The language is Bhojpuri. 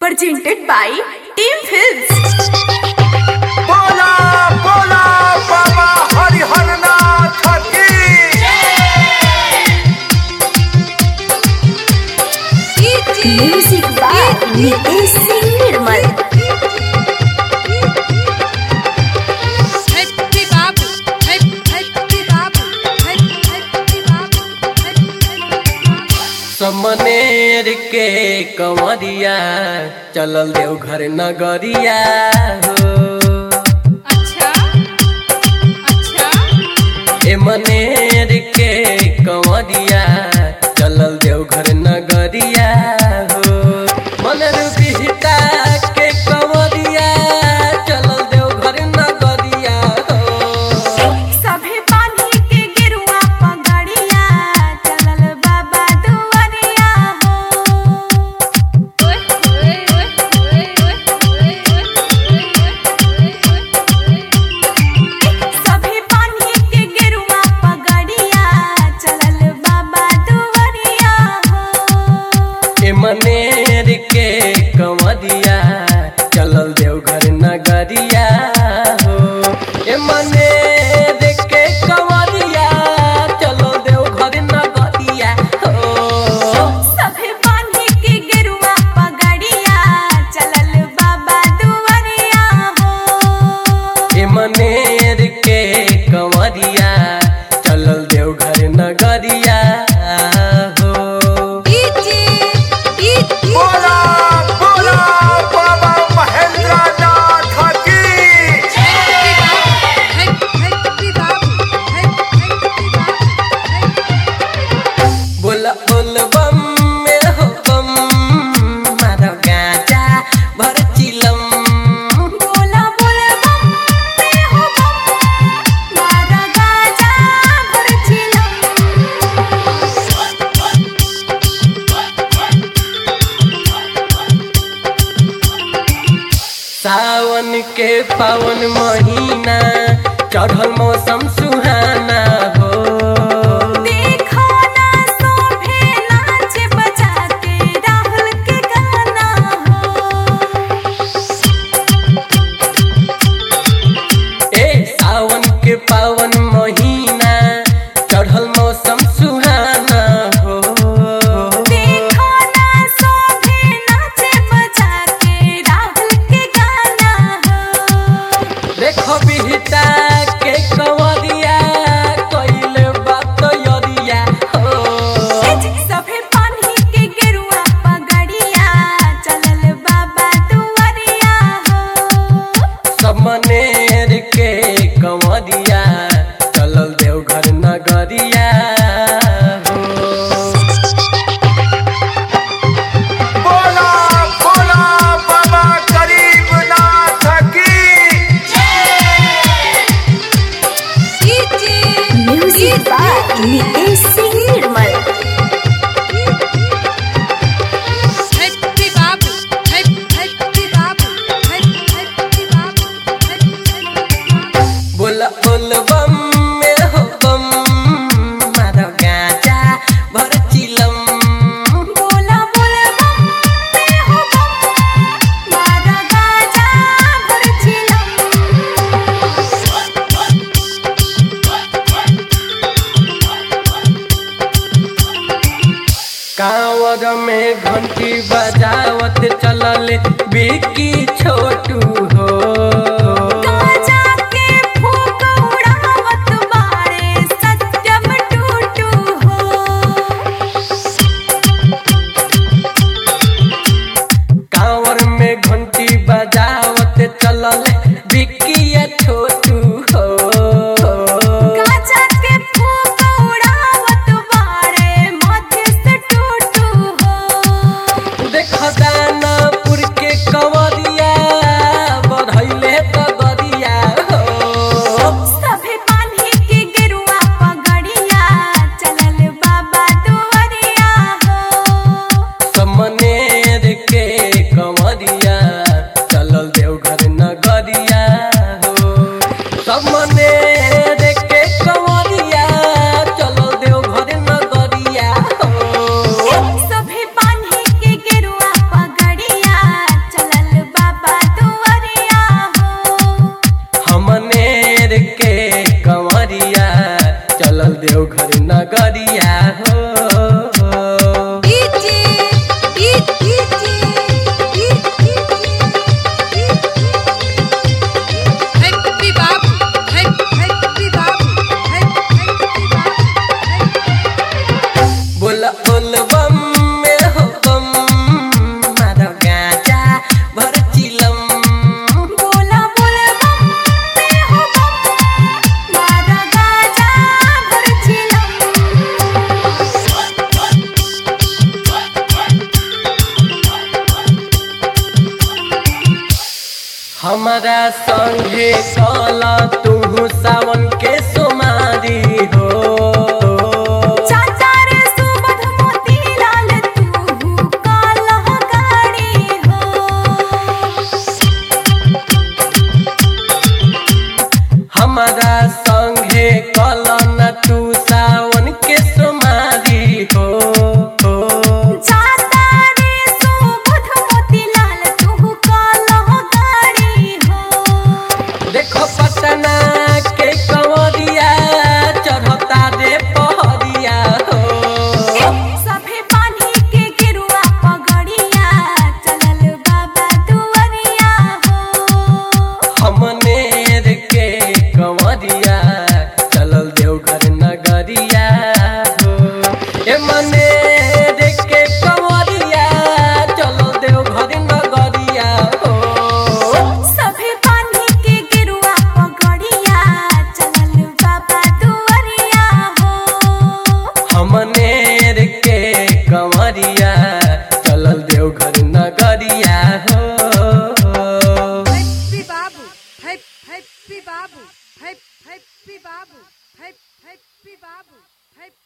presented by Team Films. बोला बोला बाबा हरिहर नाथ की Music by Nitesh Singh Nirmal. Happy Babu, Happy Happy Babu, Happy Happy Babu, Happy Happy Babu. समनेर के कंवरिया चलल देव घर नगरिया हो अच्छा अच्छा ए मनेर के कंवरिया चलल देव घर नगरिया हो मनर बिहता के कंवरिया चलल देव घर नगरिया हो सभे बांधी के गिरुआ पगड़िया चलल बाबा दुआरिया हो ओए ओए ओए ओए ओए ओए सभे बांधी के गिरुआ पगड़िया चलल बाबा दुआरिया हो ए मनेर के कंवरिया चलल देव घर नगरिया हो ए मनेर के कंवरिया चलल देव घर नगरिया हो सभे बांधी के गिरुआ पगड़िया चलल बाबा दुआरिया हो ए मनेर के कंवरिया चलल देव घर नगरिया हो बोला बोला बाबा महेंद्र नाथ की बोल बोल बम में हो बम मारो गाजा भर चिलम बोला बोला बम पे हो बम मारा गाजा भर चिलम सावन के पावन महीना चढ़ल मौसम सुहाना हो देखो ना सोभे नाच बजाते राहुल के गाना हो ए सावन के पावन महीना चढ़ल मौसम सुहाना हो देखो ना सोभे नाच बजाते राहुल के गाना हो देखो बिहता के कंवरिया कइले बात यरिया हो सभे पानी के गिरुआ पगड़िया चलल बाबा दुआरिया हो समनेर के कंवरिया चलल देव घर नगरिया हो बोला बोला बाबा गरीब नाथ की music by Nitesh Singh Nirmal Happy Babu, Happy Happy Babu, Happy Happy Babu, Happy Happy Babu. बोल बोल बम में हो बम मारो गाजा भर चिलम बोला बोला बम पे हो बम मारा गाजा भर चिलम कांवर में घंटी बजावत चलल बिकी छोटू हो गाजा के फूक उड़ावत बारे सत्यम टूटू हो कांवर में घंटी बजावत चलल बिकी छोटू हो गाजा के फूक उड़ावत बारे मध्य से टूटू हो देख दानापुर के कंवरिया बढ़ैले तगरिया हो सभे पानी के गिरुआ पगड़िया चलल बाबा दुआरिया हो समनेर के कंवरिया चलल देव घर नगरिया हो समनेर के कंवरिया चलल देव घर नगरिया हो सभे पानी के गिरुआ पगड़िया हमारा संगे कला तू सावन के सुमारी हो चाचा रे सुबध मोती लाल तू कालह गाड़ी हो हमारा संगे कला न तू सावन के सुमारी हो चाचा रे सुबध मोती लाल तू कालह गाड़ी हो देखो पटना के कंवरिया चढ़ता रे पहरिया हो सभे पानी के गिरुआ पगड़िया चलल बाबा दुवरिया हो हमनेर के कंवरिया चलल देवघर नगरिया हो ए मनेर के कंवरिया चलल देवघर नगरिया हो सभे पानी के गिरुआ पगड़िया चलल बाबा दुवरिया हो हमनेर के कंवरिया चलल देवघर नगरिया हो हैप्पी बाबू हैप हैप्पी बाबू हैप हैप्पी बाबू हैप हैप्पी बाबू हैप